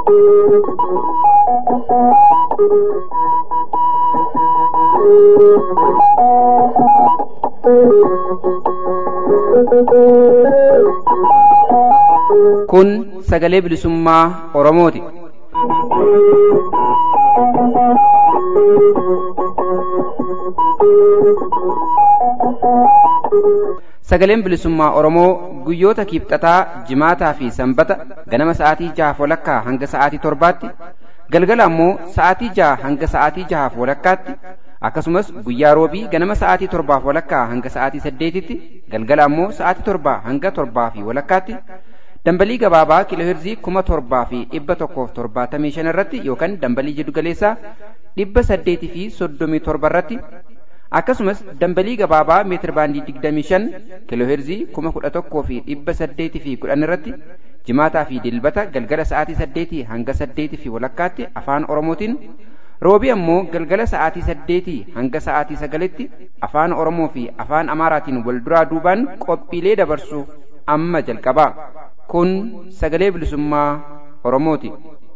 Kun sagalee bilisummaa Oromooti. Sagaleen bilisummaa Oromoo guyyoota kiibxataa, jimaataa fi sanbata ganama sa'aatii jahaaf walakkaa hanga sa'aatii torbaatti, galgala ammoo sa'aatii jaha hanga sa'aatii jahaaf walakkaatti, akkasumas guyyaa roobii ganama sa'aatii torbaaf walakkaa hanga sa'aatii saddeetitti, galgala ammoo sa'aatii torbaa hanga torbaa fi walakkaatti, dambalii gabaabaa kiilooheerzii kuma torbaa fi dhibba tokkoof torbaatamii shan irratti yookaan dambalii jiddu galeessaa dhibba saddeetii fi soddomii torba irratti akkasumas dambalii gabaabaa meetir baandii digdamii shan kiilooheerzii kuma kudha tokkoo fi dhibba saddeetii fi kudhan irratti jimaataa fi dilbata galgala sa'aatii saddeetii hanga saddeetii fi walakkaatti afaan oromootiin roobii ammoo galgala sa'aatii saddeetii hanga sa'aatii sagalitti afaan oromoo fi afaan amaaraatiin wal duraa duubaan qophiilee dabarsu amma jalqabaa kun sagalee bilisummaa oromooti.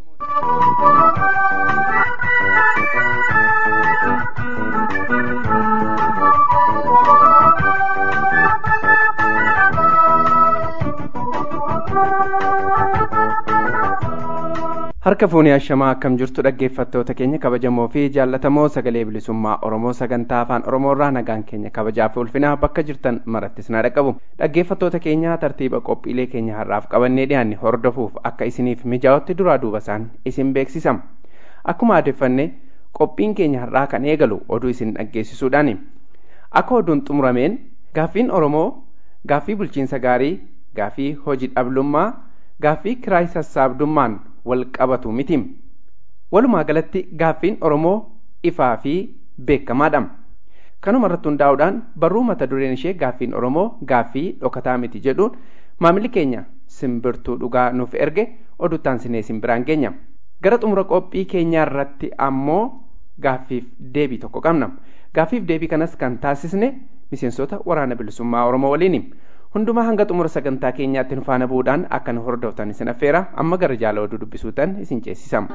harka fuunii ashamaa akkam jirtu dhaggeeffattoota keenya kabajamoo fi jaallatamoo sagalee bilisummaa oromoo sagantaa afaan oromoorraa nagaan keenya kabajaa fi ulfinaa bakka jirtan marattis na dhaqqabu dhaggeeffattoota keenya tartiiba qophiilee keenya har'aaf qabannee dhiyaanne hordofuuf akka isiniif mijaa'utti duraa duuba isaan isin beeksisam akkuma aadeffanne qophiin keenya har'aa kan eegalu oduu isin dhaggeessisuudhaani akka oduun xumurameen gaaffiin oromoo gaaffii bulchiinsa gaarii gaaffii hojii dhablummaa gaaffii kiraay sassaabdummaan wal qabatu miti walumaa galatti gaaffiin oromoo ifaa fi beekamaadha kanuma irratti hundaa'uudhaan barruu mata dureen ishee gaaffiin oromoo gaaffii dhokataa miti jedhuun maamilli keenya simbirtuu dhugaa nuuf erge oduttaan sinee simbiraan geenya gara xumura qophii keenyaa irratti ammoo gaaffiif deebii tokko qabna gaaffiif deebii kanas kan taasisne miseensota waraana bilisummaa oromoo waliini hundumaa hanga xumura sagantaa keenyaatti nu faana bu'uudhaan akka nu hordoftan isin affeera amma gara jaala oduu dubbisuutan isin ceesisama.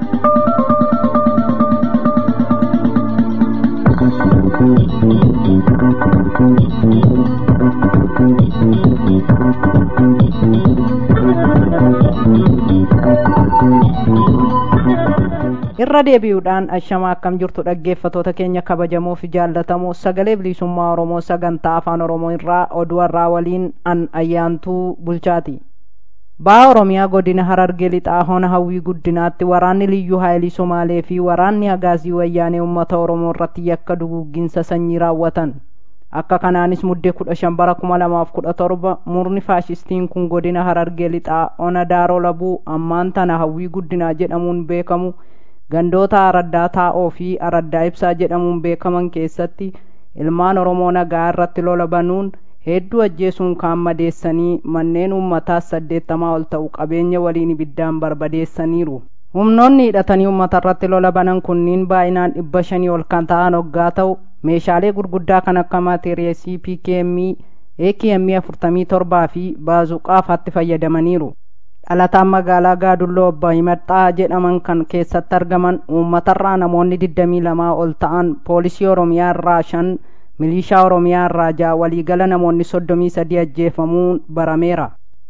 irra deebi'uudhaan ashamaa akkam jirtu dhaggeeffatoota keenya kabajamoo fi jaallatamoo sagalee bilisummaa oromoo sagantaa afaan oromoo irraa oduu har'aa waliin an ayyaantuu bulchaati baha oromiyaa godina harargee lixaa hona hawwii guddinaatti waraanni liyyuu haayilii somaalee fi waraanni hagaazii wayyaanee uummata oromoo irratti yakka duguugginsa sanyii raawwatan akka kanaanis muddee kudha shan bara kuma lamaaf kudha torba murni faashistiin kun godina harargee lixaa ona daaroo labuu ammaan tana hawwii guddinaa jedhamuun beekamu gandoota araddaa taa'oo fi araddaa ibsaa jedhamuun beekaman keessatti ilmaan oromoo nagaa irratti lola banuun hedduu ajjeesuun kaan madeessanii manneen uummataas saddeettamaa ol ta'u qabeenya waliin ibiddaan barbadeessaniiru humnoonni hidhatanii uummata irratti lola banan kunniin baay'inaan dhibba shanii ol kan ta'an hoggaa ta'u meeshaalee gurguddaa kan akka mateeriyeesii pkm akm afurtamii torbaa fi baazuqaafaatti fayyadamaniiru dhalataan magaalaa gaadulloo obbo himadhaa jedhaman kan keessatti argaman uummatarraa namoonni digdamii lamaa ol ta'an poolisii oromiyaa irraa shan milishaa oromiyaa irraa ja'a waliigala namoonni soddomii sadii ajjeefamuun barameera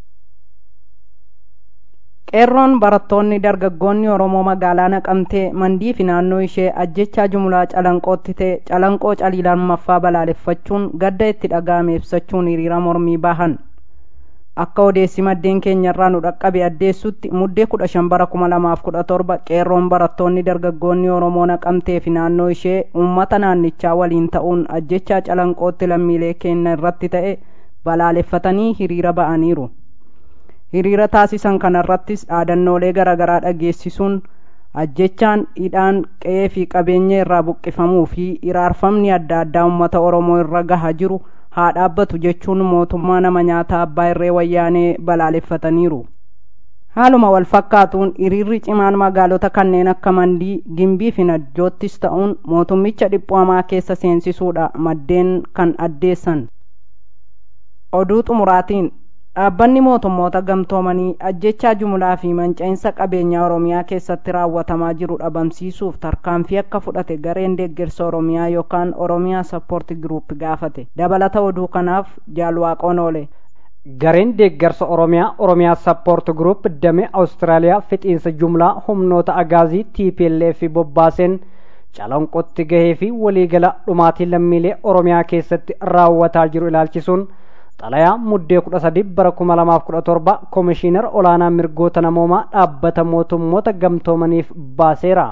qeerroon barattoonni dargaggoonni oromoo magaalaa naqamtee mandii fi naannoo ishee ajjechaa jumlaa calanqootti ta'e calanqoo calii lammaffaa balaaleffachuun gadda itti dhaga'ame ibsachuun hiriira mormii bahan akka odeessi maddeen keenyarraa nu dhaqqabe addeessutti muddee kudha shan bara kuma lamaaf kudha torba qeerroon barattoonni dargaggoonni oromoo naqamtee fi naannoo ishee uummata naannichaa waliin ta'uun ajjechaa calanqootti lammiilee keenya irratti ta'e balaaleffatanii hiriira ba'aniiru hiriira taasisan kanarrattis dhaadannoolee garaagaraa dhageessisuun ajjechaan hidhaan qe'ee fi qabeenya irraa buqqifamuu fi iraarfamni adda addaa uummata oromoo irra gaha jiru haa dhaabbatu jechuun mootummaa nama nyaataa abbaa irree wayyaanee balaaleffataniiru haaluma wal fakkaatuun hiriirri cimaan magaalota kanneen akka mandii gimbii fi najjoottis ta'uun mootummicha dhiphuu hamaa keessa seensisuudha maddeen kan addeessan oduu xumuraatiin dhaabbanni mootummoota gamtoomanii ajjechaa jumlaa fi manca'iinsa qabeenyaa oromiyaa keessatti raawwatamaa jiru dhabamsiisuuf tarkaanfii akka fudhate gareen deeggarsa oromiyaa yookaan oromiyaa sappoorti giruup gaafate dabalata oduu kanaaf jaalwaaqoon oole gareen deeggarsa oromiyaa oromiyaa sappoort gruup damee awustiraaliyaa fixiinsa jumlaa humnoota agaazii tplf bobbaaseen calanqotti gahee fi waliigala dhumaatii lammiilee oromiyaa keessatti raawwataa jiru ilaalchisuun xalayaa muddee kudha sadi bara kuma lamaaf kudha torba koomishiinar olaanaa mirgoota namoomaa dhaabbata mootummoota gamtoomaniif baaseera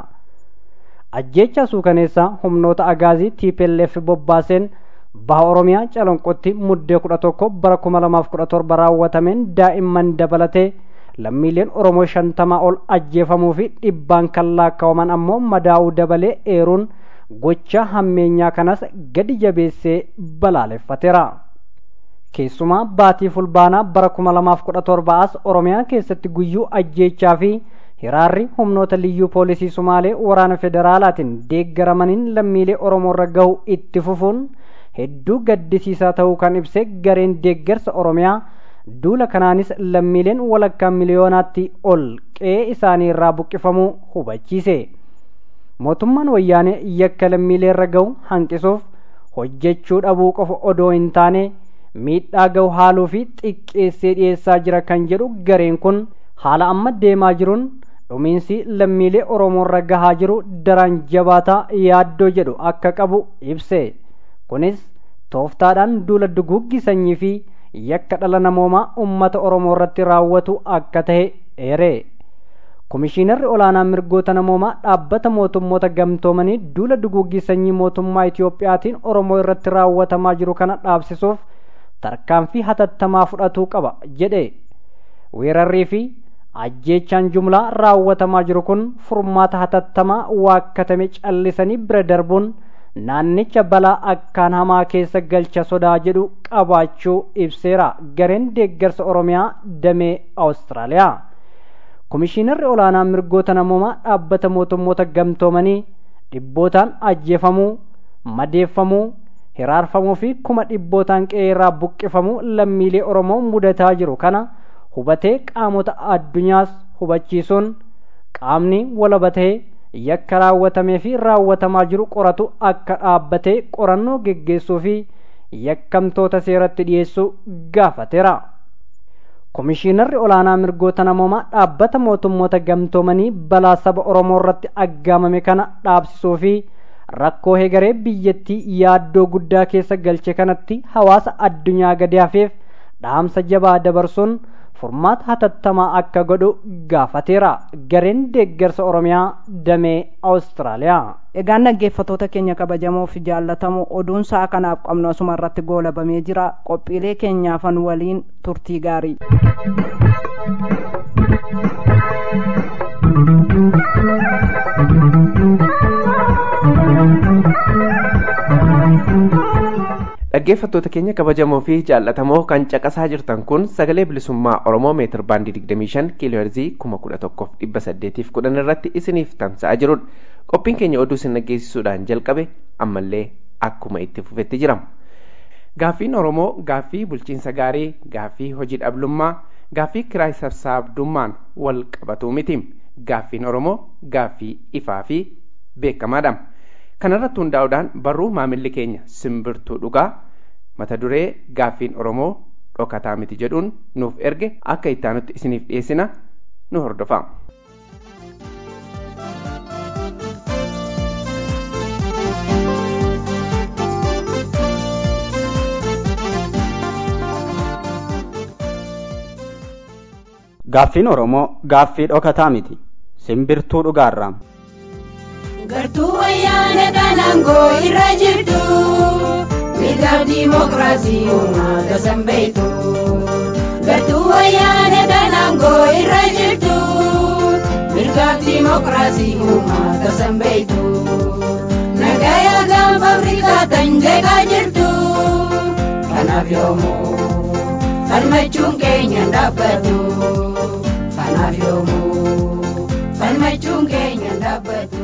ajjeechaa suukaneessaa humnoota agaazii tplf bobbaaseen baha oromiyaa calanqotti muddee kudha tokko bara kuma lamaaf kudha torba raawwatameen daa'imman dabalatee lammiileen oromoo shantamaa ol ajjeefamuu fi dhibbaan kan laakkawaman ammoo madaa'uu dabalee eeruun gocha hammeenyaa kanas gadi jabeessee balaaleffateera. keessumaa baatii fulbaanaa bara kuma lamaaf kudha torba as oromiyaa keessatti guyyuu ajjeechaa fi hiraarri humnoota liyyuu poolisii sumaalee waraana federaalaatiin deeggaramaniin lammiilee oromoorra gahu itti fufuun hedduu gaddisiisaa ta'uu kan ibse gareen deeggarsa oromiyaa duula kanaanis lammiileen walakkaa miliyoonaatti ol qe'ee isaanii irraa buqqifamuu hubachiise mootummaan wayyaanee yakka lammiileerra gahu hanqisuuf hojjechuu dhabuu qofa odoo hin taane miidhaa gahu haaluu fi xiqqeessee dhiyeessaa jira kan jedhu gareen kun haala amma deemaa jiruun dhumiinsi lammiilee oromoorra gahaa jiru daran jabaataa yaaddoo jedhu akka qabu ibse kunis tooftaadhaan duula duguuggi sanyii fi yakka dhala namoomaa ummata oromoo irratti raawwatu akka ta'e eere komishiinarri olaanaa mirgoota namoomaa dhaabbata mootummoota gamtoomanii duula duguuggi sanyii mootummaa itiyoophiyaatiin oromoo irratti raawwatamaa jiru kana dhaabsisuuf tarkaanfii hatattamaa fudhatuu qaba jedhe weerarrii fi ajjeechaan jumlaa raawwatamaa jiru kun furmaata hatattamaa waakkatame callisanii bira darbuun naannicha balaa akkaan hamaa keessa galcha sodaa jedhu qabaachuu ibseera gareen deeggarsa oromiyaa damee awustiraaliyaa komishiinarri olaanaa mirgoota namoomaa dhaabbata mootummoota gamtoomanii dhibbootaan ajjeefamuu madeeffamuu hiraarfamuu fi kuma dhibbootaan qe'ee irraa buqqifamuu lammiilee oromoo mudataa jiru kana hubatee qaamota addunyaas hubachiisuun qaamni walabatee yakka raawwatamee fi raawwatamaa jiru qoratu akka dhaabbatee qorannoo geggeessuu fi yakkamtoota seeratti dhiyeessuu gaafateera. komishiinarri olaanaa mirgoota namoomaa dhaabbata mootummoota gamtoomanii balaa saba oromoo irratti aggaamame kana dhaabsisuu fi rakkoo hegaree biyyattii yaaddoo guddaa keessa galche kanatti hawaasa addunyaa gadi hafeef dhaamsa jabaa dabarsuun furmaata hatattamaa akka godhu gaafateera gareen deeggarsa oromiyaa damee awustiraaliyaa egaan dhaggeeffatoota keenya kabajamoo fi jaallatamoo oduun sa'a kanaaf qabnu asuma irratti goolabamee jira qophiilee keenyaafan waliin turtii gaarii dhaggeeffattoota keenya kabajamoo fi jaallatamoo kan caqasaa jirtan kun sagalee bilisummaa oromoo meetir baandii 25 kiilooherzii 11,810 irratti isiniif tamsa'aa jirudha qophiin keenya oduu isin dhaggeessisuudhaan jalqabe ammallee akkuma itti fufetti jira gaaffiin oromoo gaaffii bulchiinsa gaarii gaaffii hojii dhablummaa gaaffii kiraay sassaabdummaan wal qabatuu miti gaaffiin oromoo gaaffii ifaa fi beekamaadha kanarratti hundaa'uudhaan barruu maamilli keenya simbirtuu dhugaa mata duree gaaffiin oromoo dhokataa miti jedhuun nuuf erge akka ittaanutti isiniif dhiyeessina nu hordofaa. gaaffiin oromoo gaaffii dhokataa miti simbirtuu dhugaarraa. gartuu wayyaana kanangoo irra jirtu mirgaaf diimokiraasii uummata sanbeeytu gartuu wayyaana kanangoo irra jirtu mirgaaf diimokiraasii uummata sanbeeytu nagaya gaanfa afrikaa tan jeeqaa jirtu kanaaf yoomuu falmachuun keenya dhaabbatu kanaaf yoomuu falmachuun keenya dhaabbatu.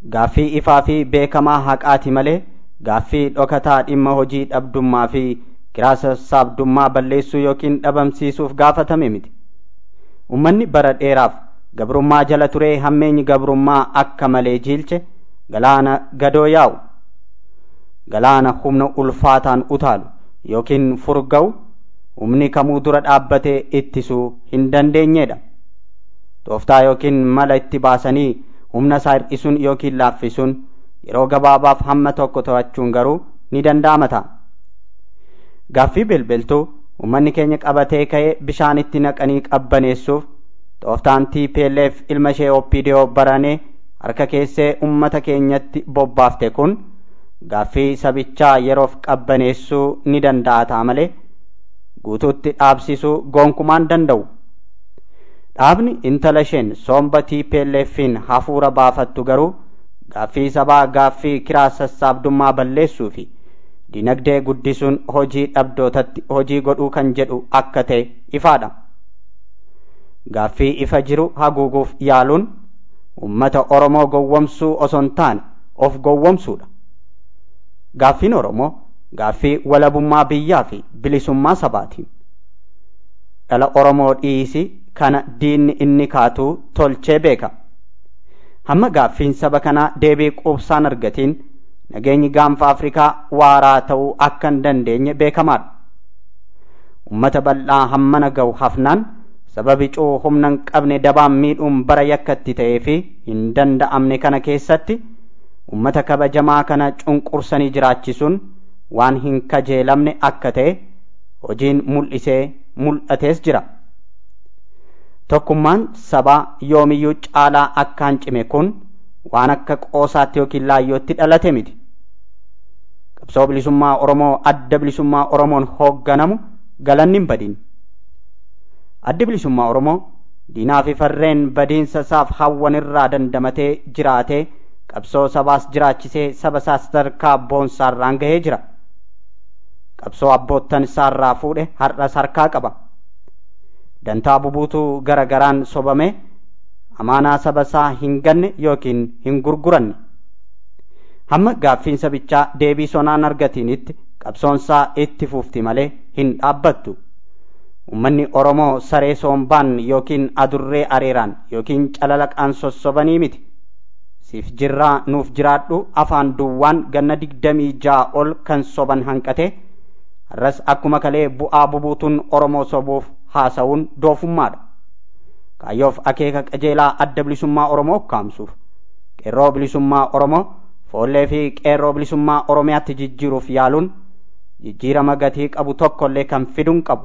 gaaffii ifaa fi beekamaa haqaati malee gaaffii dhokataa dhimma hojii dhabdummaa fi kiraa sassaabdummaa balleessuu yookiin dhabamsiisuuf gaafatame miti ummanni bara dheeraaf gabrummaa jala turee hammeenyi gabrummaa akka malee jiilche galaana gadoo yaa'u galaana humna ulfaataan utaalu yookiin furga'u humni kamuu dura dhaabbatee ittisuu hin dandeenyedha tooftaa yookiin mala itti baasanii humna isaa hir'isuun yookiin laaffisuun yeroo gabaabaaf hamma tokko to'achuun garuu ni danda'ama ta'a gaaffii bilbiltuu ummanni keenya qabatee ka'ee bishaanitti naqanii qabbaneessuuf tooftaan TPLF ilma ishee OPDO baranee harka keessee ummata keenyatti bobbaafte kun gaaffii sabichaa yeroof qabbaneessuu ni danda'a ta'a malee guutuutti dhaabsisuu gonkumaan danda'u. Dhaabni intala isheen somba TPLFin hafuura baafattu garuu gaaffii sabaa gaaffii kiraa sassaabdummaa balleessuu fi dinagdee guddisuun hojii dhabdootatti hojii godhuu kan jedhu akka ta'e ifaadha. Gaaffii ifa jiru haguuguuf yaaluun ummata Oromoo gowwomsuu osoo hin taane of gowwomsuudha. Gaaffiin Oromoo gaaffii walabummaa biyyaa fi bilisummaa sabaati. Dhala Oromoo dhiisi kana diinni inni kaatuu tolchee beeka. Hamma gaaffiin saba kanaa deebii quubsaan argatiin nageenyi gaanfa Afrikaa waaraa ta'uu akka hin dandeenye beekamaadha. Ummata bal'aa hammana ga'u hafnaan sababi cuu humna hin qabne dabaan miidhuun bara yakkatti ta'ee fi hin danda'amne kana keessatti ummata kabajamaa kana cunqursanii jiraachisuun waan hin kajeelamne akka ta'e hojiin mul'isee mul'atees jira. Tokkummaan sabaa yoomiyyuu caalaa akkaan cime kun waan akka qoosaatti yookiin laayyootti dhalate miti. Qabsoo bilisummaa Oromoo adda bilisummaa Oromoon hoogganamu galanni hin badin. Addi bilisummaa Oromoo diinaa fi farreen badiinsa isaaf hawwan irraa dandamatee jiraatee qabsoo sabaas jiraachisee saba isaas sadarkaa boonsaarraan gahee jira. Qabsoo abboottan isaarraa fuudhe har'as harkaa qaba. Dantaa bubuutuu gara garaan sobame amaanaa saba isaa hin ganne yookiin hin gurguranne. Hamma gaaffiin sabichaa deebii sonaan argatinitti qabsoon isaa itti fufti malee hin dhaabbattu. Uummanni Oromoo saree soombaan yookiin adurree areeraan yookiin calalaqaan sossobanii miti. Siif jirraa nuuf jiraadhu afaan duwwaan ganna digdamii ja'a ol kan soban hanqate har'as akkuma kalee bu'aa bubuutuun Oromoo sobuuf haasa'uun doofummaadha. Kaayyoof akeeka qajeelaa adda bilisummaa Oromoo kaamsuuf qeerroo bilisummaa Oromoo foollee fi qeerroo bilisummaa Oromiyaatti jijjiiruuf yaaluun jijjiirama gatii qabu tokkollee kan fiduun qabu.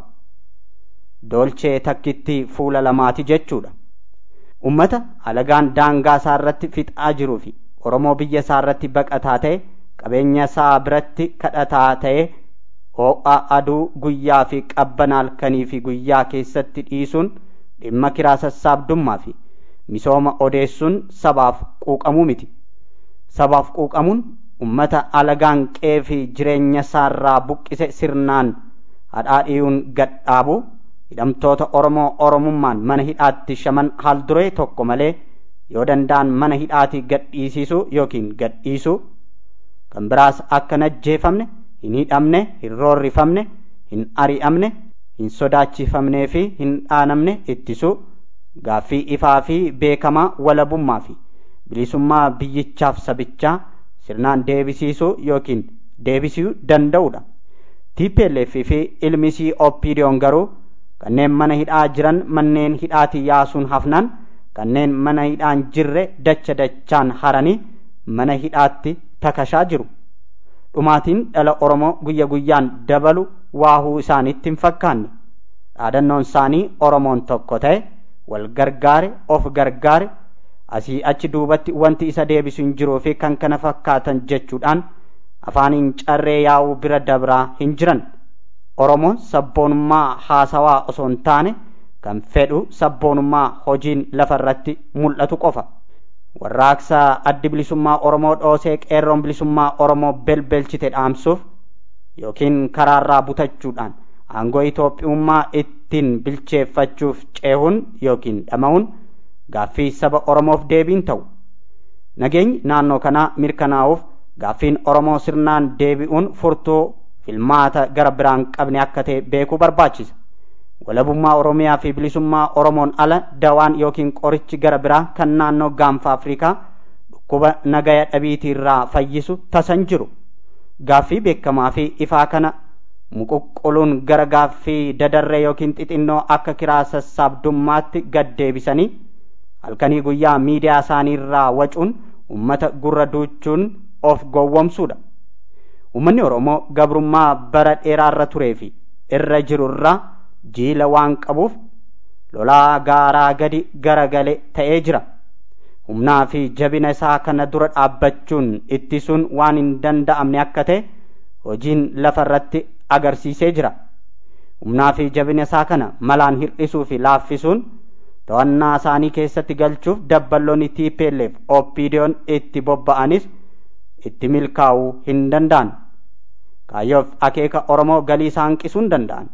Doolchee takkitti fuula lamaati jechuudha. Ummata alagaan daangaa isaa irratti fixaa jiruu fi Oromoo biyya isaa irratti baqataa ta'e qabeenya isaa biratti kadhataa ta'e ho'a aduu guyyaa fi qabbana halkanii fi guyyaa keessatti dhiisuun dhimma kiraa sassaabdummaa fi misooma odeessuun sabaaf quuqamuu miti. Sabaaf quuqamuun ummata alagaan qe'ee fi jireenya isaarraa buqqise sirnaan hadhaadhiyuun gadhaabu hidhamtoota Oromoo Oromummaan mana hidhaatti shaman haal duree tokko malee yoo danda'an mana hidhaatii gadhiisisuu yookiin gadhiisuu kan biraas akka hin ajjeefamne hin hidhamne hin roorrifamne hin ari'amne hin sodaachifamnee fi hin dhaanamne ittisuu gaaffii ifaa fi beekamaa walabummaa fi bilisummaa biyyichaaf sabichaa sirnaan deebisiisuu yookiin deebisuu danda'udha. TPLF fi ilmisii OPDO'n garuu kanneen mana hidhaa jiran manneen hidhaatii yaasuun hafnaan kanneen mana hidhaan jirre dacha dachaan haranii mana hidhaatti takashaa jiru. Dhumaatiin dhala Oromoo guyya guyyaan dabalu waahuu isaaniitti hin fakkaanne. Dhaadannoon isaanii Oromoon tokko ta'e wal gargaare of gargaare asii achi duubatti wanti isa deebisu hin jiruu fi kan kana fakkaatan jechuudhaan afaaniin carree yaa'uu bira dabraa hin jiran. Oromoon sabboonummaa haasawaa osoo hin taane kan fedhu sabboonummaa hojiin lafarratti mul'atu qofa. Warraaqsa addi bilisummaa Oromoo dhoosee qeerroon bilisummaa Oromoo belbelchite dhaamsuuf yookiin karaarraa butachuudhaan aangoo Itoophiyummaa ittiin bilcheeffachuuf ceehuun yookiin dhama'uun gaaffii saba Oromoof deebiin ta'u. Nageenyi naannoo kanaa mirkanaa'uuf gaaffiin Oromoo sirnaan deebi'uun furtuu filmaata gara biraan qabne akka ta'e beekuu barbaachisa. walabummaa oromiyaa fi bilisummaa oromoon ala dawaan yookiin qorichi gara biraa kan naannoo gaanfa afrikaa dhukkuba nagaya dhabiitii irraa fayyisu tasan jiru gaaffii beekamaa fi ifaa kana muquqquluun gara gaaffii dadarree yookiin xixinnoo akka kiraa sassaabdummaatti gad deebisanii halkanii guyyaa miidiyaa isaanii irraa wacuun ummata gurra duuchuun of gowwomsuudha ummanni oromoo gabrummaa bara dheeraa irra turee fi irra jiru irraa jiila waan qabuuf lolaa gaaraa gadi garagale ta'ee jira humnaa fi jabina isaa kana dura dhaabbachuun ittisuun waan hin danda'amne akka ta'e hojiin lafa irratti agarsiisee jira humnaa fi jabina isaa kana malaan hir'isuu fi laaffisuun to'annaa isaanii keessatti galchuuf dabballoonni TPLF OPDO'n itti bobba'anis itti milkaa'uu hin danda'an kaayyoof akeeka Oromoo galii isaan hanqisuu hin danda'an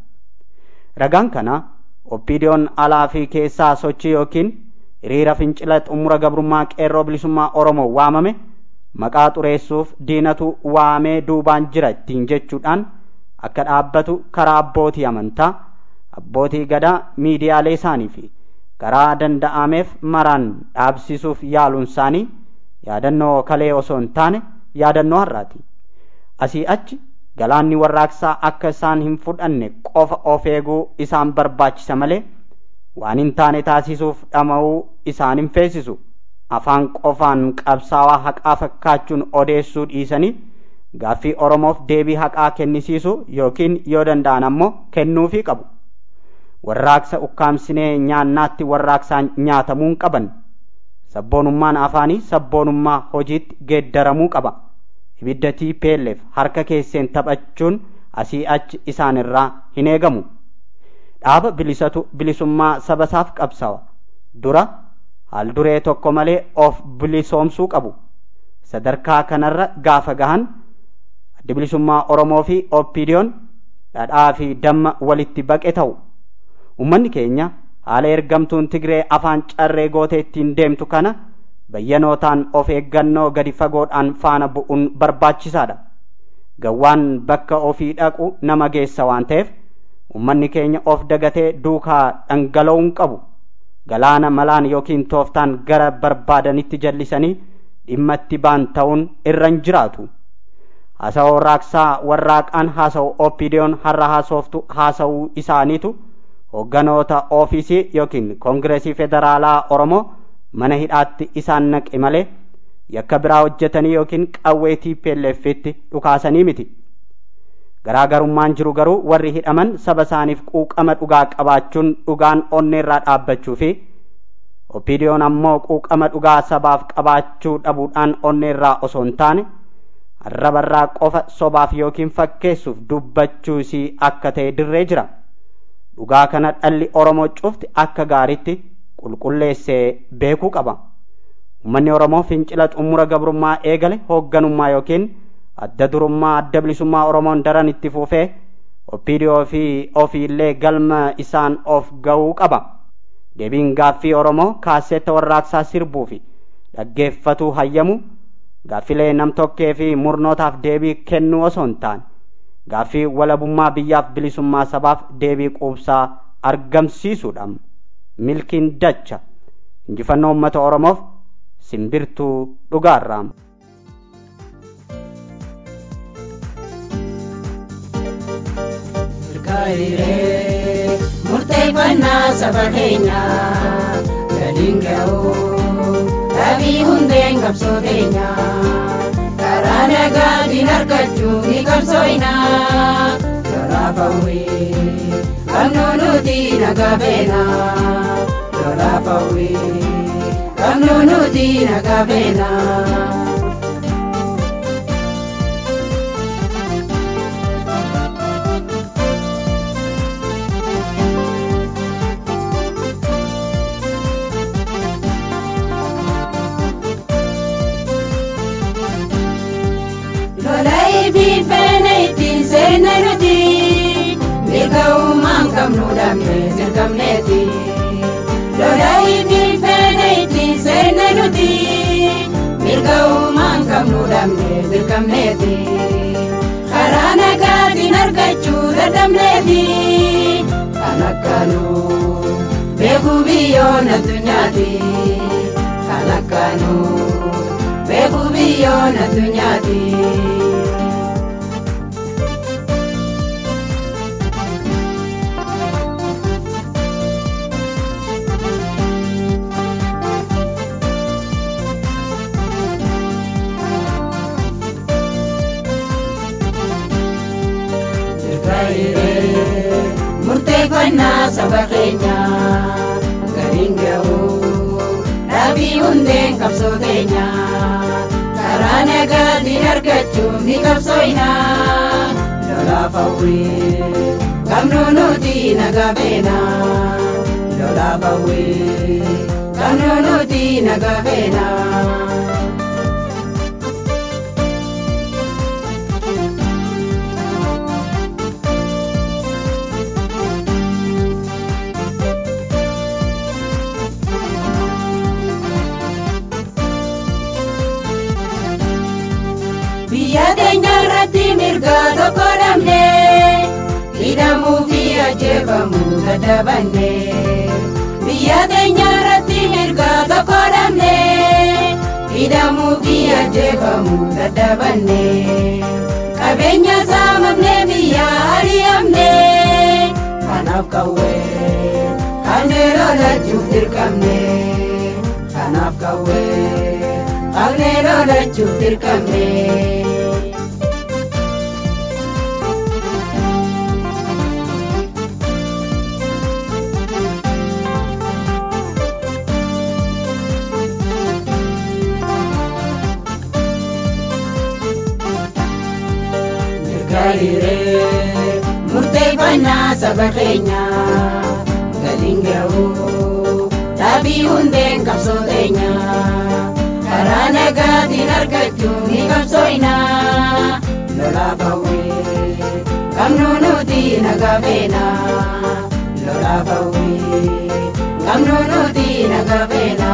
ragaan kana OPDO'n alaa fi keessaa sochii yookiin hiriira fincila xumura gabrummaa qeerroo bilisummaa Oromoo waamame maqaa xureessuuf diinatu waamee duubaan jira ittiin jechuudhaan akka dhaabbatu karaa abbootii amantaa abbootii gadaa miidiyaalee isaanii fi karaa danda'ameef maraan dhaabsisuuf yaaluun isaanii yaadannoo kalee osoo hin taane yaadannoo har'aati asii achi galaanni warraaqsaa akka isaan hin fudhanne qofa of eeguu isaan barbaachisa malee waan hin taane taasisuuf dhama'uu isaan hin feesisu afaan qofaan qabsaawaa haqaa fakkaachuun odeessuu dhiisanii gaaffii oromoof deebii haqaa kennisiisu yookiin yoo danda'an ammoo kennuufii qabu warraaqsa ukkaamsinee nyaannaatti warraaqsaan nyaatamuu hin qaban sabboonummaan afaanii sabboonummaa hojiitti geeddaramuu qaba ibidda TPLF harka keesseen taphachuun asii achi isaan irraa hin eegamu dhaaba bilisatu bilisummaa sabasaaf qabsawa dura haal duree tokko malee of bilisoomsuu qabu sadarkaa kanarra gaafa gahan addi bilisummaa oromoo fi oppidiyoon dhadhaa fi damma walitti baqe ta'u ummanni keenya haala ergamtuun tigree afaan carree gootee ittiin deemtu kana bayyanootaan of eeggannoo gadi fagoodhaan faana bu'uun barbaachisaadha gawwaan bakka ofii dhaqu nama geessa waan ta'eef ummanni keenya of dagatee duukaa dhangala'uu hin qabu galaana malaan yookiin tooftaan gara barbaadanitti jallisanii dhimma itti ba'an ta'uun irra hin jiraatu haasawoo raaksaa warraaqaan haasa'u oppidiyoon har'a haasoftu haasa'uu isaaniitu hogganoota oofisii yookiin koongireesii federaalaa oromoo mana hidhaatti isaan naqe malee yakka biraa hojjetanii yookiin qawwee TPLFitti dhukaasanii miti. Garaagarummaan jiru garuu warri hidhaman saba isaaniif quuqama dhugaa qabaachuun dhugaan onneerraa dhaabbachuu fi oppidiyoon ammoo quuqama dhugaa sabaaf qabaachuu dhabuudhaan onneerraa osoo hin taane arrabarraa qofa sobaaf yookiin fakkeessuuf dubbachuu isii akka ta'e dirree jira. dhugaa kana dhalli oromoo cufti akka gaariitti qulqulleessee beekuu qaba ummanni oromoo fincila xumura gabrummaa eegale hoogganummaa yookiin adda durummaa adda bilisummaa oromoon daran itti fufee opidiyoo fi ofiillee galma isaan of ga'uu qaba deebiin gaaffii oromoo kaaseetta warraaqsaa sirbuu fi dhaggeeffatuu hayyamu gaaffilee namtokkee fi murnootaaf deebii kennuu osoo hin taane gaaffii walabummaa biyyaaf bilisummaa sabaaf deebii quubsaa argamsiisuudha milkiin dacha injifannoo uummata oromoof simbirtuu dhugaarraa Kairee murteeffannaa saba keenyaa galiin ga'uu dhabii hundeen qabsoo teenyaa. karaa nagaatiin argachuu ni qabsooynaa lolaaf hawwii qabnu nuti nagaa beenaa lolaaf hawwii qabnu nuti nagaa beenaa. qabnu dhabne dirqamneeti lolaayi bilfeene ittiin seenne nuti mirga uumaan qabnu dhabne dirqamneeti karaa nagaatiin biyyoon addunyaati kalakkaanu beeku biyyoon addunyaati. murteeffannaa saba keenya galiin ga'u dhaabii hundeen qabsoo keenya karaa nagaatiin argachuun ni qabsooyna lolaaf hawwii qabnu nuti nagaa beena lolaaf hawwii qabnu nuti nagaa beena. biyya teenya irratti mirga tokko dhabne hidhamuu fi ajjeefamuu dadhabanne biyya teenya irratti mirga tokko dhabne hidhamuu fi ajjeefamuu dadhabanne qabeenya saamamne biyya ari'amne kanaaf qawwee qabnee lolachuuf dirqamne kanaaf qawwee qabnee lolachuuf dirqamne. Gariree murteeffannaa saba keenya galiin ga'u dhaabii hundeen qabsoo teenya karaa nagaatiin argachuun ni qabsooyna lolaaf hawwii qabnu nuti nagaa beena lolaaf hawwii qabnu nuti nagaa beena.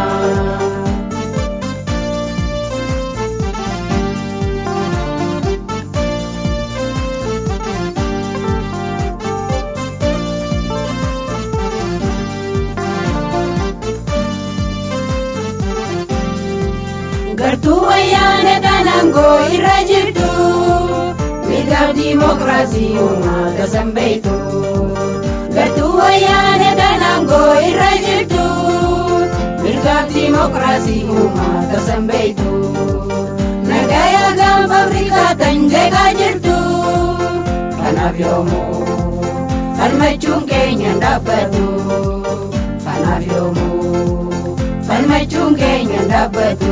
gartuu wayyaane tanangoo irra jirtu mirgaaf diimokiraasii uummata sanbeeytu gartuu wayyaane tanangoo irra jirtu mirgaaf diimokiraasii uummata sanbeeytu nagaya gaanfa afrikaa tan jeeqaa jirtu kanaaf yoomuu falmachuun keenya dhaabbatu kanaaf yoomuu falmachuun keenya dhaabbatu.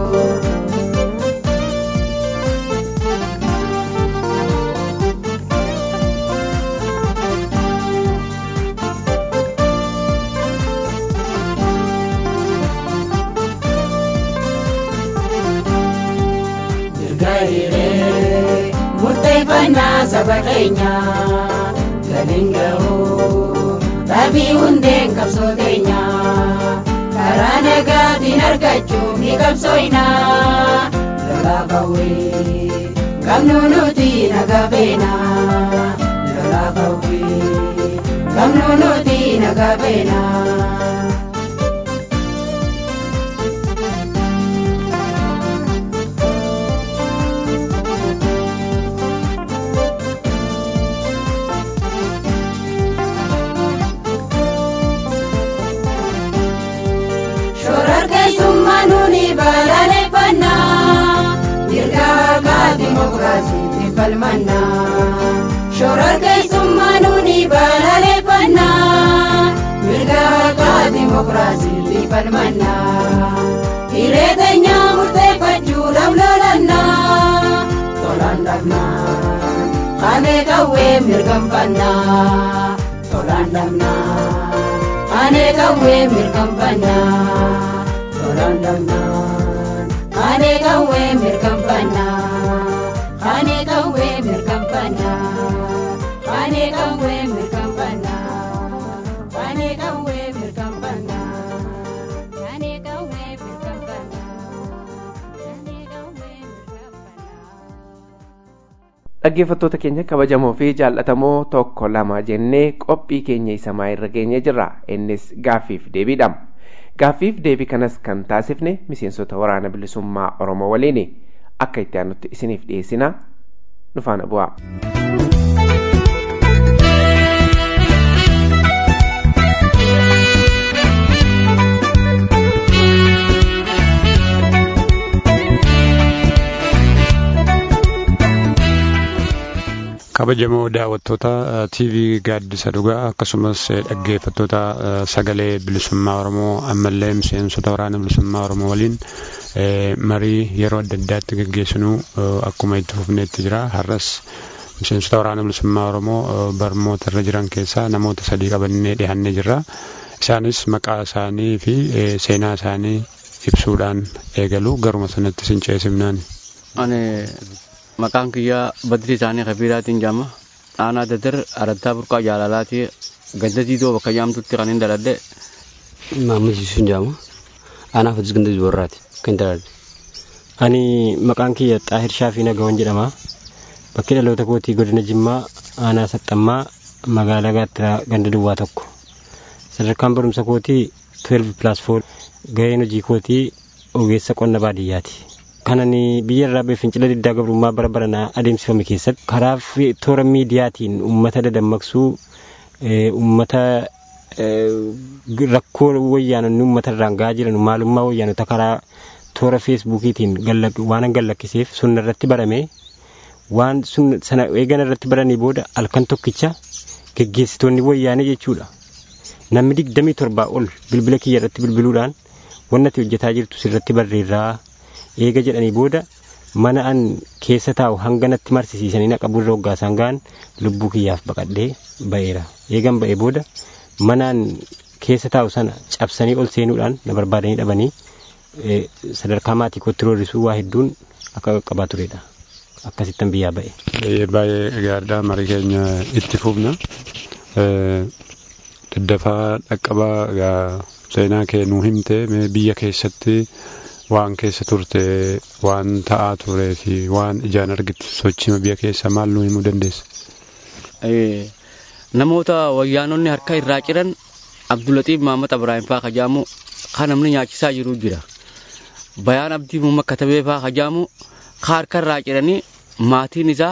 Gariree murteeffannaa saba keenya galiin ga'u dhaabii hundeen qabsoo teenya karaa nagaatiin argachuuf ni qabsooyna lolaaf hawwii qabnu nuti nagaa beena lolaaf hawwii qabnu nuti nagaa beena. Shororkeessummaa nuni balaaleffannaa mirga haqaa dimokiraasiitiin falmannaa. Shororkeessummaa nuni balaaleffannaa mirga haqaa dimokiraasiitiin falmannaa. Hiree teenyaa murteeffachuudhaaf lolannaa tolaan dhabnaa kanee qawwee mirkanfannaa tolaan dhabnaa. ane kawwe mirkampana tolan damnan ane kawwe mirkampana ane kawwe mirkampana ane kawwe mirkampana ane kawwe mirkampana ane kawwe mirkampana ane kawwe mirkampana dhaggeeffattoota keenya kabajamoo fi jaallatamoo tokko lama jennee qophii keenya isa irra geenye jirra innis gaaffiif deebiidha gaaffiif deebii kanas kan taasifne miseensota waraana bilisummaa oromoo waliin akka itti aanutti isiniif dhiyeessina nu faana bu'aa. kabajamoo daawwattoota TV gaaddisa dhugaa akkasumas dhaggeeffattoota sagalee bilisummaa Oromoo ammallee miseensota waraana bilisummaa Oromoo waliin marii yeroo adda addaatti gaggeessinu akkuma itti fufneetti jira har'as miseensota waraana bilisummaa Oromoo barmoota irra jiran keessaa namoota sadii qabannee dhihannee jirra isaanis maqaa isaanii fi seenaa isaanii ibsuudhaan eegalu garuma sanatti sin ceesifnaan. maqaan kiyyaa badri isaanii kabiiraatiin jaama aanaa dadar araddaa burqaa jaalalaati ganda diidoo bakka jaamtutti kan hin daladhe Maamud Yusuf jaama aanaa fatis ganda warraati kan hin daladhe. Ani maqaan kiyya Xaahir Shaafii Nagawan jedhama. Bakki dhaloota kootii godina Jimmaa aanaa Saxxammaa magaalaa Gaattiraa ganda duwwaa tokko. Sadarkaan barumsa kootii 12 plus 4 gaheen hojii kootii ogeessa qonna baadiyyaati. kanan biyya irraa ba'e fincila diddaa gabrummaa bara baranaa adeemsifame keessatti karaa toora miidiyaatiin uummata dadammaqsuu uummata rakkoo wayyaanonni uummata irraan gahaa jiran maalummaa wayyaanota karaa toora feesbuukiitiin waan gallakkiseef sunna irratti barame waan sana eegan irratti baranii booda halkan tokkicha geggeessitoonni wayyaanee jechuudha. Namni digdamii torbaa ol bilbila kiyya irratti bilbiluudhaan wannati hojjetaa jirtu sirratti barreerraa eega jedhanii booda mana an keessa taa'u hanga natti marsisiisanii naqa burra hoggaasaan ga'an lubbuu kiyyaaf baqadhee ba'eera. Eegan ba'ee booda mana an keessa taa'u sana cabsanii ol seenuudhaan na barbaadanii dhabanii sadarkaa maatii kootti roorrisuu waa hedduun akka qaqqabaa turedha. Akkasittan biyyaa ba'e. Baay'ee gaariidha marii keenya itti fufna. Daddafaa dhaqqabaa seenaa kee nuu himte biyya keessatti waan keessa turte waan ta'aa turee fi waan ijaan argitu sochii biyya keessa maal nuu himuu dandeessa? Namoota wayyaanonni harka irraa ciran Abdulaxiif Maamad Ibraahim fa'aa kajaamu kan namni nyaachisaa jiru jira. Bayaan Abdii Muummaa Katabee fa'aa kajaamu kan harka irraa ciranii maatiin isaa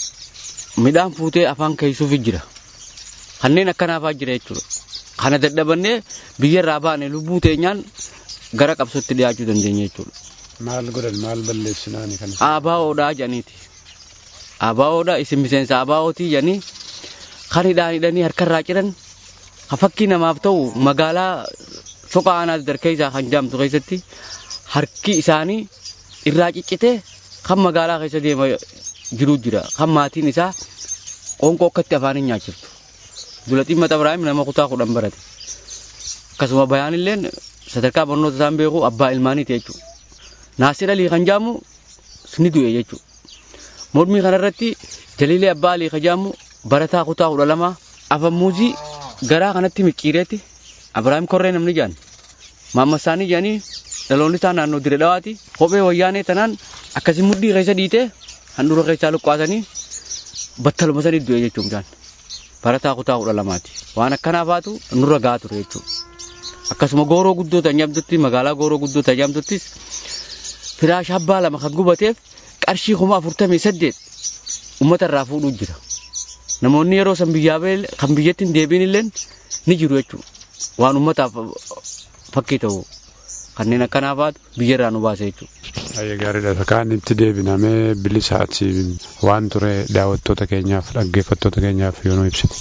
midhaan fuutee afaan keeysuuf jira. Kanneen akkanaafaa jira jechuudha. Kana dadhabannee biyya irraa baane lubbuu teenyaan gara qabsootti dhiyaachuu dandeenya jechuudha. Maal godhan maal balleessinaani kan Abaawoodhaa jedhaniiti. Abaawoodhaa isin miseensa abaawootii jedhanii kan hidhaan hidhanii harkarraa ciran ha fakkii namaaf ta'u magaalaa soqa aanaa darkeessaa kan jaamtu keessatti harki isaanii irraa ciccitee kan magaalaa keessa deema jiru jira. Kan maatiin isaa qoonqoo akkatti afaaniin nyaachiftu. Abdulaxiif Maamad Ibraahim nama kutaa kudhan barate. Akkasuma bayaanilleen sadarkaa barnoota isaan beeku abbaa ilmaaniiti jechuudha. Naasir Alii kan jaamu ni du'e jechuudha. Mormii kanarratti Jaliilee Abbaa Alii kan jaamu barataa kutaa kudha lama afammuuzii garaa kanatti micciireetti Abiraahim Korree namni jaan. Maammas isaanii jaanii dhaloonni isaa naannoo dire dhawaati. Kophee wayyaanee tanaan akkasii mudhii keessa dhiitee handhuura keessaa luqqaasanii battaluma sanii du'e jechuudha. Barataa kutaa kudha lamaati. Waan akkanaafaatu nurra gahaa ture jechuudha. akkasuma gooroo guddoo tajaajamtutti magaalaa gooroo guddoo tajaajamtuttis firaash abbaa lama kan gubateef qarshii kuma afurtamii saddeet uummata irraa fuudhuu jira. Namoonni yeroo san biyyaa ba'e kan biyyatti hin deebiin illee ni jiru jechuudha. Waan uummataaf fakkii ta'u kanneen akkanaafaatu biyya irraa nu baase jechuudha. Baay'ee gaariidha. Kaan itti deebinamee bilisaati waan ture daawwattoota keenyaaf dhaggeeffattoota keenyaaf yoo nu ibsite.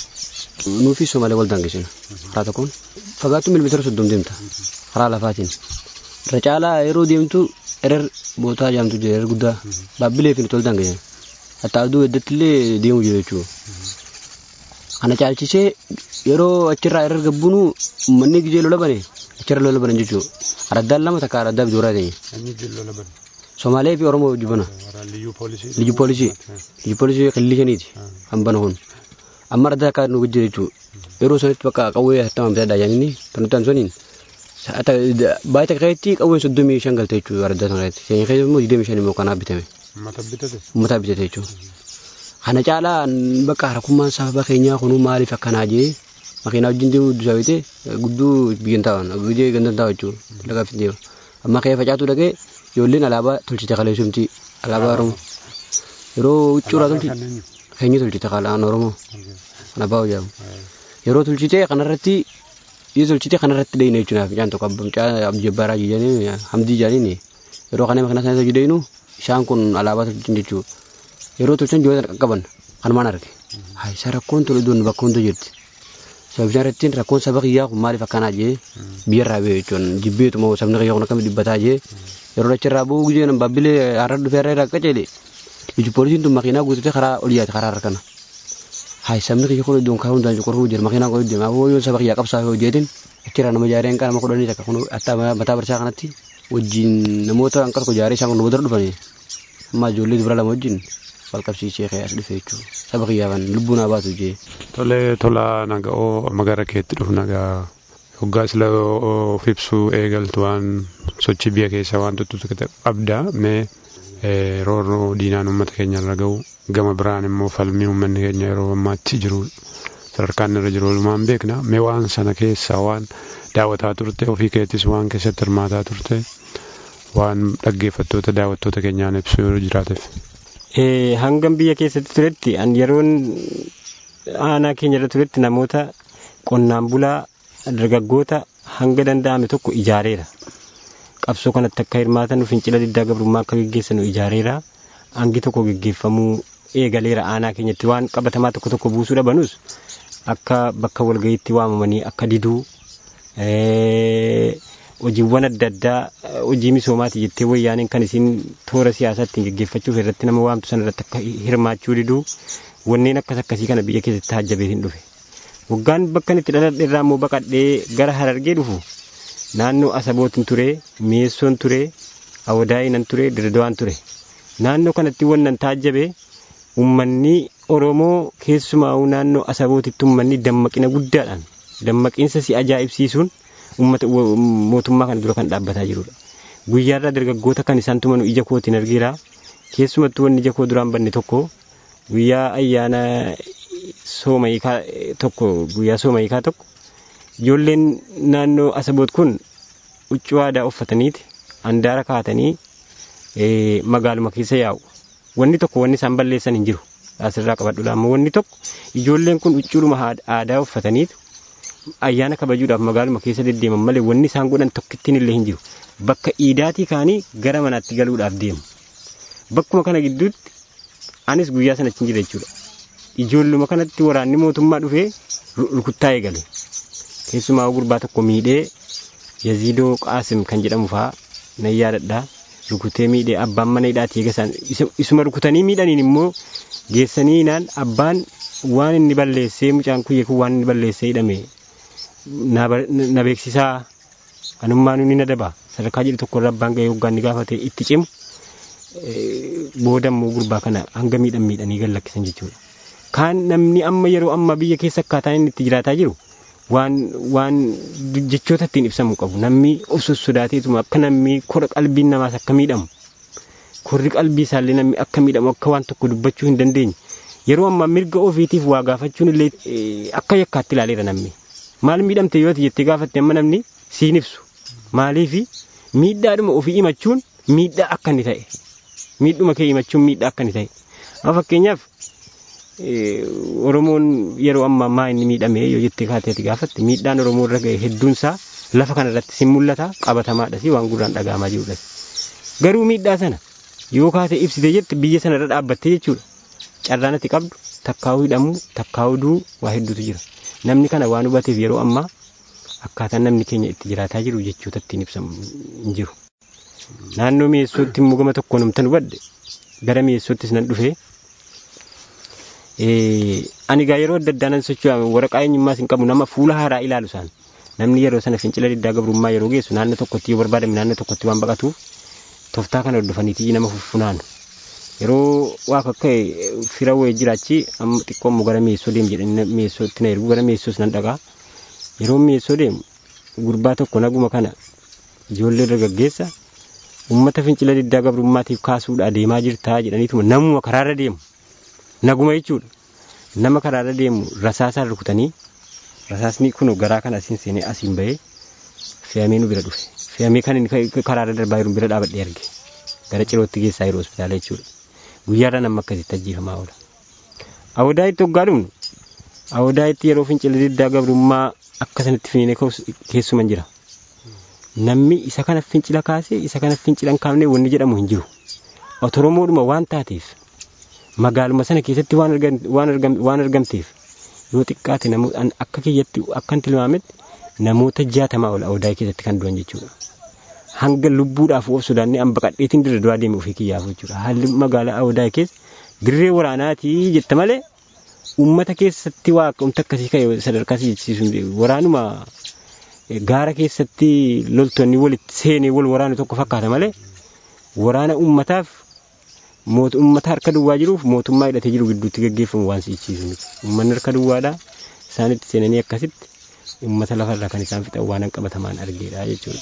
nuufi Somaalee wal daangesina karaa tokkoon fagaattuu milimeetira soddom deemta karaa lafaatiin irra caalaa yeroo deemtu erer bootaa jaamtu jira erer guddaa baabbilee fi nuti wal daangesina hatta aduu heddatti illee deemu jira jechuudha. Kana caalchisee yeroo achirraa erer gabbuunu uummanni gijee lola bane achirra lola banan jechuudha. Araddaan lama takka araddaa bidooraa ta'e. Somaalee fi Oromoo jibbana. Liyyu poolisii. Liyyu poolisii qillii shaniiti kan bana kun. amma adda akka nu jira jechuudha. Yeroo sanitti bakka qawwee hattamaan bitadhaa jaanini kan nuti ansoniin baay'ee takka keessatti qawween soddomii shan galte jechuudha adda sana irratti. Seenya keessa immoo digdamii shan immoo kanaa bitame. Uummata bitate. Uummata bitate jechuudha. kana caalaa bakka harkummaan saba keenyaa kunuu maaliif akkanaa jee makiinaa wajjin deemu dusaawite gudduu biyyan taa'an guddee gandan taa'u jechuudha lagaaf deema amma kee facaatu dhaqee ijoolleen alaabaa tolchite kaleessumti alaabaa oromoo yeroo huccuuraa tolchite keenya tolchite kalaan oromoo alaabaa hojjaamu yeroo tolchite kanarratti yoo tolchite kanarratti dheeyina jechuudha ficaan tokko abjabbaaraa jedhanii hamdii jedhanii yeroo kana makiinaa sana hojii dheeyinu isaan kun alaabaa tolchin jechuudha yeroo tolchan jiroota qaqqaban kanumaan arge isa rakkoon tolu idoon bakka hunda jirti sababni irratti rakkoon saba kiyyaa kun maaliif akkanaa jee biyyarraa bee jechuun jibbeetuma sabni kiyyaa kun akkamitti dubbataa jee yeroo dachirraa bu'uu gujee baabbilee har'a dhufee har'a irraa qaceele iju poolisiin tun makiinaa guutatee karaa ol yaate karaa har'a kana hayi sabni kiyya kun iddoon karaa hundaan cuqurfuu jira makiinaa kun deema aboo yoo saba kiyyaa qabsaa yoo jeetin achirraa nama jaareen qaama kudhanii takka kun attaa mataa barsaa kanatti wajjin namoota hanqa tokko jaaree isaan kun namoota dhufanii amma ijoollee dubara lama wajjin wal qabsiisee kee as dhufe jechuudha saba kiyyaafan lubbuu naa baatu jee. Tolee tola naga'oo magara keetti dhufu nagaa hoggaa sila of ibsuu eegaltu waan sochii biyya keessa waan tuttutu qabda mee roorroo diinaan uummata keenya irra ga'u gama biraan immoo falmii uummanni keenya yeroo ammaatti jiru sadarkaan irra jiru walumaan beekna mee waan sana keessaa waan daawwataa turte ofii keettis waan keessatti hirmaataa turte waan dhaggeeffattoota daawwattoota keenyaan ibsu yoo jiraateef. hangam biyya keessatti turetti an yeroon aanaa keenya irra turetti namoota qonnaan bulaa dargaggoota hanga danda'ame tokko ijaareera. Qabsoo kanatti akka hirmaatan fincila diddaa gabrummaa akka geggeessanu ijaareera. Hangi tokko geggeeffamuu eegaleera aanaa keenyatti waan qabatamaa tokko tokko buusuu dhabanus akka bakka walgayiitti waamamanii akka diduu hojiiwwan adda addaa hojii misoomaati jettee wayyaaniin kan isin toora siyaasaa ittiin geggeeffachuuf irratti nama waamtu sana irratti akka hirmaachuu diduu wanneen akkas akkasii kana biyya keessatti hajjabeetiin dhufe. Waggaan bakka itti dhaladhe irraa immoo baqadhee gara harargee dhufu naannoo asabootiin ture mi'eessoon ture awwadaa'inan ture dirdawaan ture naannoo kanatti wannan taajjabe uummanni oromoo keessumaa naannoo asabootitti uummanni dammaqina guddaadhaan dammaqiinsa si ajaa'ibsiisuun uummata mootummaa kana dura kan dhaabbataa jirudha. Guyyaarraa dargaggoota kan isaan tumanu ija kootiin argeera. Keessumattuu wanni ija koo duraan banne tokko guyyaa ayyaana soomayikaa tokko guyyaa soomayikaa tokko ijoolleen naannoo asaboot kun huccuu aadaa uffataniiti handaara kaatanii magaaluma keessa yaa'u. Wanni tokko wanni isaan balleessan hin jiru. Asirraa qabadhudha. Amma wanni tokko ijoolleen kun huccuudhuma aadaa uffataniitu ayyaana kabajuudhaaf magaaluma keessa deddeeman malee wanni isaan godhan tokkittiin illee hin jiru. Bakka iidaatii kaanii gara manaatti galuudhaaf deemu. Bakkuma kana gidduutti anis guyyaa sanatti hin jira jechuudha. Ijoolluma kanatti waraanni mootummaa dhufee rukuttaa eegale. Keessumaa gurbaa tokko miidhee Yaziidoo Qaasim kan jedhamu fa'aa nan yaadadha. Rukutee miidhee abbaan mana hidhaatii eegasan isuma rukutanii miidhaniin immoo geessanii naan abbaan waan inni balleessee mucaan kuyyee kun waan inni balleessee hidhame na beeksisaa anummaan inni na daba sadarkaa jedhu tokko irra abbaan gahee hoggaan ni gaafate itti cimu booda immoo gurbaa kana hanga miidhan miidhanii gad lakkisan jechuudha. Kaan namni amma yeroo amma biyya keessa akkaataa inni itti jiraataa jiru waan waan jechoota ittiin ibsamu qabu namni of sossodaateetuma akka namni kora qalbiin namaas akka miidhamu korri qalbii isaallee namni akka miidhamu akka waan tokko dubbachuu hin dandeenye yeroo ammaa mirga ofiitiif waa gaafachuun illee akka yakkaatti ilaaleera namni maal miidhamte yoo jettee gaafatte amma namni siin ibsu maaliifi miidhaadhuma ofii himachuun miidhaa akka inni ta'e miidhuma kee himachuun miidhaa akka inni ta'e amma fakkeenyaaf Oromoon yeroo ammaa maa inni miidhame yoo jettee kaateeti gaafatte miidhaan Oromoo irra ga'e hedduunsaa lafa kanarratti sin mul'ata qabatamaadha si waan gurraan dhaga'amaa jirudha. Garuu miidhaa sana yoo kaatee ibsite jette biyya sana irra dhaabbattee jechuudha. Carraan ati qabdu takkaa'uu hidhamuu takkaa'uu du'uu waa hedduutu jira. Namni kana waan hubateef yeroo ammaa akkaataan namni keenya itti jiraataa jiru jechoota ittiin ibsamu hin jiru. Naannoo mi'eessootti immoo gama tokkoon humtan hubadde gara mi'eessoottis nan dhufee ani gaa yeroo adda addaa nan socho'ame waraqaa eenyummaas hin qabu nama fuula haaraa ilaalu isaan namni yeroo sana fincila diddaa gabrummaa yeroo geessu naannoo tokkotti yoo barbaadame naannoo tokkotti waan baqatuuf toftaa kana hordofaniitii nama fuffunaanu yeroo waa akka fira wayii jiraachi amma xiqqoo immoo gara mi'eessoo deemu jedhanii mi'eessootti na ergu gara mi'eessoos nan dhaqaa yeroo mi'eessoo deemu gurbaa tokko naguma kana ijoollee dargaggeessa uummata fincila diddaa gabrummaatiif kaasuudha adeemaa jirtaa jedhaniituma namuma karaarra deemu naguma jechuudha nama karaarra deemu rasaasaan rukutanii rasaasni kun garaa kana asiin seenee asiin bahee fe'amee nu bira dhufe fe'amee kan inni karaarra darbaa jiru bira dhaabadhee arge gara cirootti geessaa jiru hospitaala jechuudha guyyaarra nama akkasitti ajjeefamaa oola. Awwadaa itti hoggaa dhumnu awwadaa itti yeroo fincila diddaa gabrummaa akkasanitti finiinee keessuman jira. Namni isa kana fincila kaasee isa kana fincila hin kaafne wanni jedhamu hin jiru. Otoromoodhuma waan taateef magaaluma sana keessatti waan argamteef yoo xiqqaate akka kiyyatti akkan tilmaametti namoota jaatamaa ol awwadaa keessatti kan du'an jechuudha. Hanga lubbuudhaaf of sodaannee an baqadheetiin dirra du'aa deeme ofii kiyyaaf jechuudha. Haalli magaalaa awwadaa keessa dirree waraanaatii jette malee uummata keessatti waaqomta akkasii ka'e sadarkaa jechisiisu waraanuma gaara keessatti loltoonni walitti seenee wal waraanu tokko fakkaata malee waraana uummataaf uummata harka duwwaa jiruuf mootummaa hidhatee jiru gidduutti gaggeeffamu waan si'ichiisu miti. Uummanni harka duwwaadhaa isaanitti seenanii akkasitti uummata lafarraa kan isaan fixan waan qabatamaan argeedha jechuudha.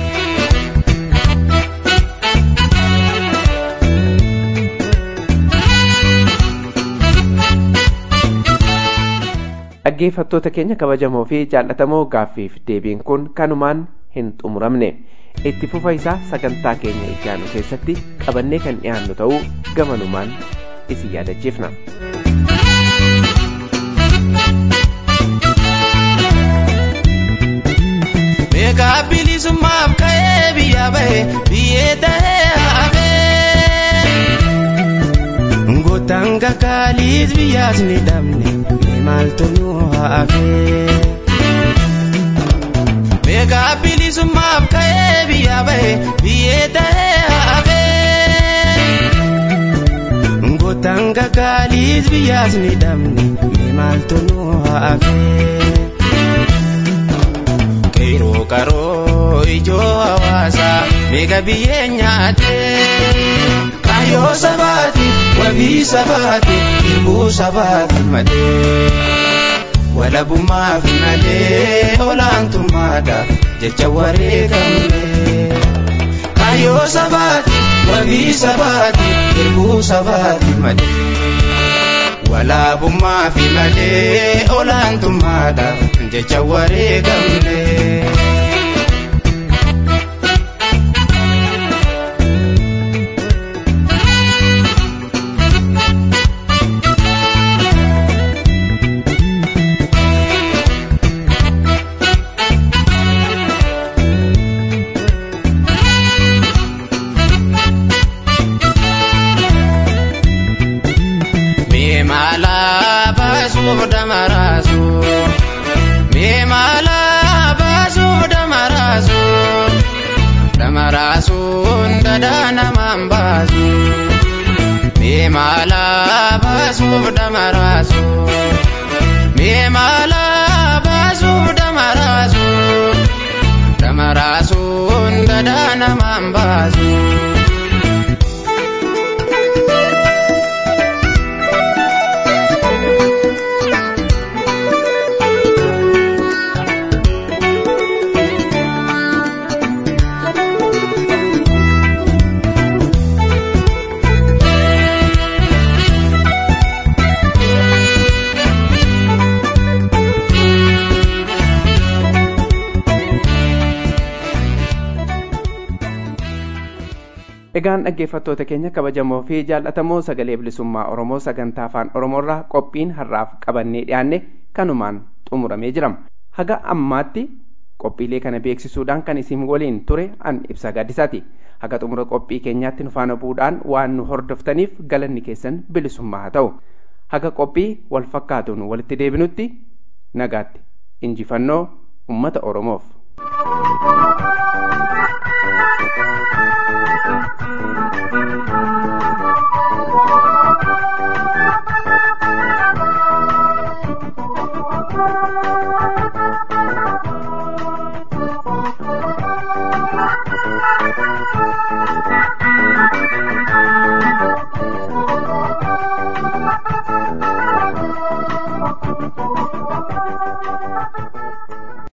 dhaggeeffattoota keenya kabajamoo fi jaallatamoo gaaffiif deebiin kun kanumaan hin xumuramne itti fufa isaa sagantaa keenya ijaanu keessatti qabannee kan dhiyaannu ta'uu gamanumaan isin yaadachiifna. Meeqa bilisummaaf ka'ee biyya bahe biyyee ta'ee hafee. Gootaan kakaalis biyyaas ni dhabne. maaltu nu hafe Meeqa bilisummaaf ka'ee biyya bahe biyyee ta'ee hafe Gootaan kakaalis biyyaas ni dhabne maaltu nu hafe Qeeroo qaroo ijoo hawaasaa meeqa biyyee nyaatee Kaayoo sabaati wabii sabaati ilmuu sabaati malee walabummaaf malee olaantummaadhaaf jecha wareegamne. Kaayoo sabaati wabii sabaati ilmuu sabaati malee walabummaaf malee olaantummaadhaaf jecha wareegamne. egaan dhaggeeffattoota keenya kabajamoo fi jaallatamoo sagalee bilisummaa oromoo sagantaa afaan oromoorraa qophiin har'aaf qabannee dhiyaanne kanumaan xumuramee jira haga ammaatti qophiilee kana beeksisuudhaan kan isin waliin ture an ibsa gaaddisaati haga xumura qophii keenyaatti nu faana bu'uudhaan waan nu hordoftaniif galanni keessan bilisummaa haa ta'u haga qophii wal fakkaatuun walitti deebinutti nagaatti injifannoo ummata oromoof.